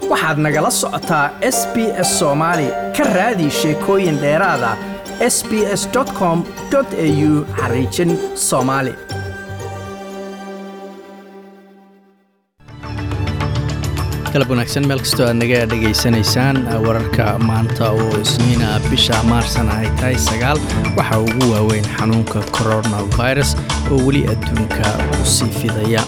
waxaad nagala socotaa s b s soomaali ka raadi sheekooyin dheeraada s b s com au xariijin soomaali galab wanaagsan meel kastoo aad naga dhegaysanaysaan wararka maanta oo isniina bisha maarsana ay tahay sagaal waxaa ugu waaweyn xanuunka coronavirus oo weli adduunka u sii fidaya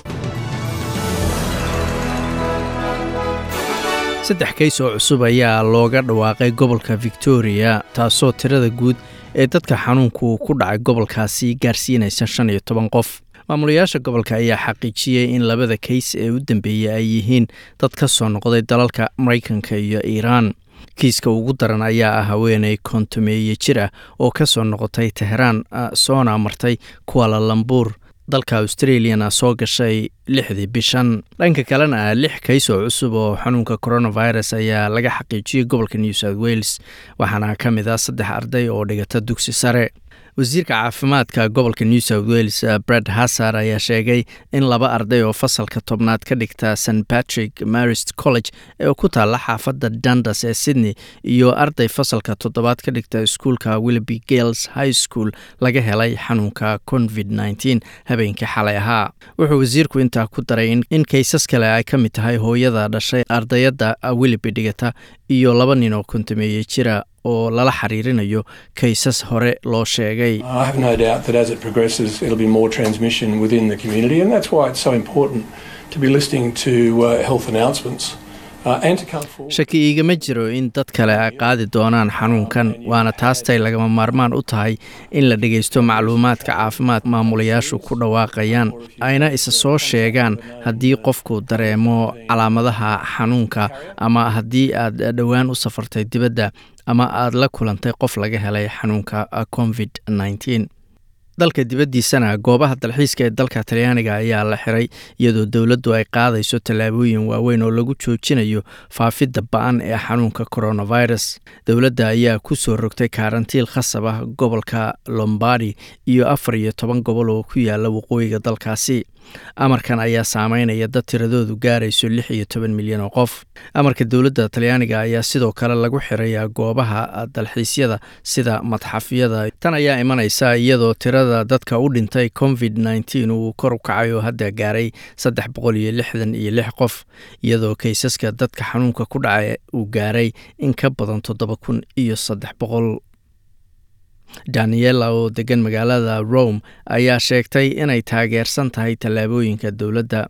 saddex kays oo cusub ayaa looga dhawaaqay gobolka victoria taasoo tirada guud ee dadka xanuunku ku dhacay gobolkaasi gaarsiinaysa shan iyo toban qof maamulayaasha gobolka ayaa xaqiijiyey in labada kays ee u dambeeyey ay yihiin dad ka soo noqday dalalka maraykanka iyo iiraan kiiska ugu daran ayaa ah haweeney kontomeeye jir ah oo ka soo noqotay teheraan soona martay kuala lambuur dalka australiana soo gashay lixdii bishan dhanka kalena ah lix kays oo cusub oo xanuunka coronavirus ayaa laga xaqiijiyey gobolka new south wales waxaana ka mid ah saddex arday oo dhigata dugsi sare wasiirka caafimaadka gobolka new south wales bred hassar ayaa sheegay in laba arday oo fasalka tobnaad ka dhigta st patrick marist college ee ku taalla xaafadda dundas ee sydney iyo arday fasalka toddobaad ka dhigta iskuulka willoughby gales high school laga helay xanuunka covid nteen habeenkii xalay ahaa wuxuu wasiirku intaa ku daray in kaysas kale ay ka mid tahay hooyada dhashay ardayadda willoughby dhigata iyo laba nin oo kontameeye jira oo lala xiriirinayo kaysas hore loo sheegay shaki iigama jiro in dad kale ay qaadi doonaan xanuunkan waana taastay lagama maarmaan u tahay in la dhegaysto macluumaadka caafimaad maamulayaashu ku dhawaaqayaan ayna isa soo sheegaan haddii qofku dareemo calaamadaha xanuunka ama haddii aad dhowaan u safartay dibadda ama aad la kulantay qof laga helay xanuunka covid nteen dalka dibaddiisana goobaha dalxiiska ee dalka talyaaniga ayaa la xiray iyadoo dowladdu ay qaadayso tallaabooyin waaweyn oo lagu joojinayo faafidda ba-an ee xanuunka coronavirus dowladda ayaa ku soo rogtay kaarantiil khasab ah gobolka lombardi iyo afar iyo toban gobol oo ku yaala waqooyiga dalkaasi amarkan ayaa saameynaya dad tiradoodu gaarayso lix iyo toban milyan oo qof amarka dowladda talyaaniga ayaa sidoo kale lagu xirayaa goobaha dalxiisyada sida madxafyada tan ayaa imanaysa iyadoo tirada dadka u dhintay covid nteen uu kor u kacay oo hadda gaaray saddex boqol iyo lixdan iyo lix qof iyadoo kaysaska dadka xanuunka ku dhacay uu gaaray in ka badan toddoba kun iyo saddex boqol daniela oo degan magaalada rome ayaa sheegtay inay taageersan tahay tallaabooyinka dowladda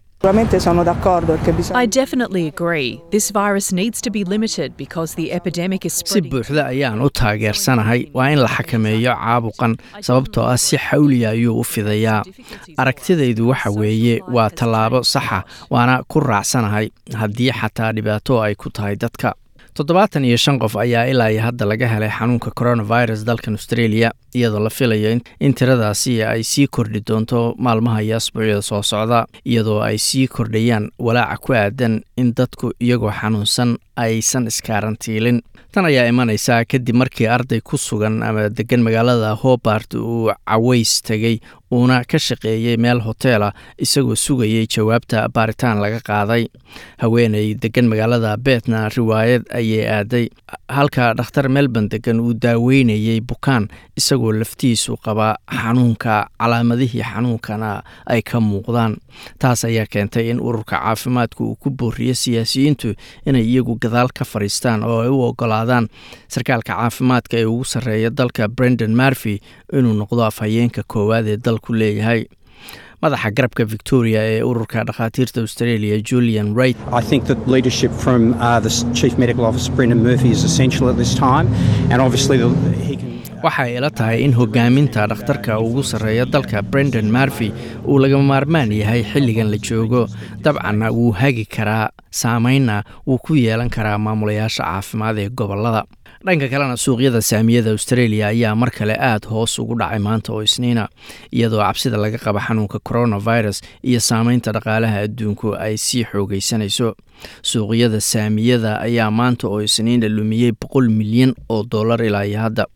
I definitely agree. This virus needs to be limited because the epidemic is si spreading. buuxda ayaan u taageersanahay waa in la xakameeyo caabuqan sababtoo ah si xawliya ayuu u fidayaa aragtidaydu waxa weeye waa tallaabo saxa waana ku raacsanahay haddii xataa dhibaato ay ku tahay dadka toddobaatan iyo shan qof ayaa ilaa iyo hadda laga helay xanuunka coronavirus dalkan australia iyadoo la filayo in tiradaasi ay sii kordhi doonto maalmaha iyo asbuucyada soo socda iyadoo ay sii kordhayaan walaaca ku aadan in dadku iyagoo xanuunsan aysan iskaarantiilin tan ayaa imanaysaa kadib markii arday ku sugan ama degan magaalada hobart uu caways tegey uuna ka shaqeeyey meel hoteela isagoo sugayay jawaabta baaritaan laga qaaday haweeney degan magaalada beetna riwaayad ayay aaday halka dhakhtar melbourne degan uu daaweynayey bukaan isagoo laftiisu qaba xanuunka calaamadihii xanuunkana ay ka muuqdaan taas ayaa keentay in ururka caafimaadku uu ku booriyo siyaasiyiintu inay iyagu gadaal ka fadhiistaan oo ay u ogolaadaan sarkaalka caafimaadka ee ugu sarreeya dalka brendan marfy inuu noqdo afhayeenka koowaad ee dalku leeyahay madaxa garabka victoria ee ururka dhakhaatiirta australia julian wright I think that leadership from uh, the Chief Medical Officer Brendan Murphy is essential at this time, and obviously the, he can. waxay ila tahay in hogaaminta dhakhtarka ugu sarreeya dalka brendan marfy uu lagama maarmaan yahay xilligan la joogo dabcanna wuu hagi karaa saameynna wuu ku yeelan karaa maamulayaasha caafimaad ee gobolada dhanka kalena suuqyada saamiyada australia ayaa mar kale aada hoos ugu dhacay maanta oo isniina iyadoo cabsida laga qaba xanuunka coronavirus iyo saameynta dhaqaalaha adduunku ay sii xoogeysanayso suuqyada saamiyada ayaa maanta oo isniina lumiyey boqol milyan oo dollar ilaa iyo hadda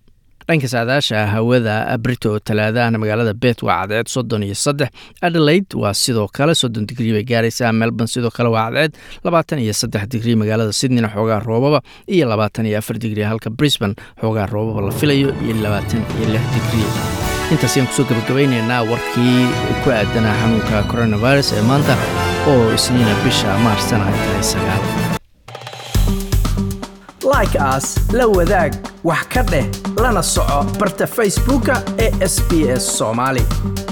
dhanka saadaasha hawada brito talaadahana magaalada bet waa cadceed soddon iyo saddex adelaide waa sidoo kale soddon digrii bay gaaraysaa melbourne sidoo kale waa cadceed labaatan iyo saddex digrii magaalada sydneyna xoogaa roobaba iyo labaatan iyo afar digrii halka brisbane xoogaa roobaba la filayo iyo labaatan iyo lix digrii intaas ayaan kusoo gabagabaynaynaa warkii ku aadanaa xanuunka coronavirus ee maanta oo isniina bisha maarsana ay tahay sagaal like aas la wadaag wax ka dheh lana soco barta facebooka ee sb s soomaali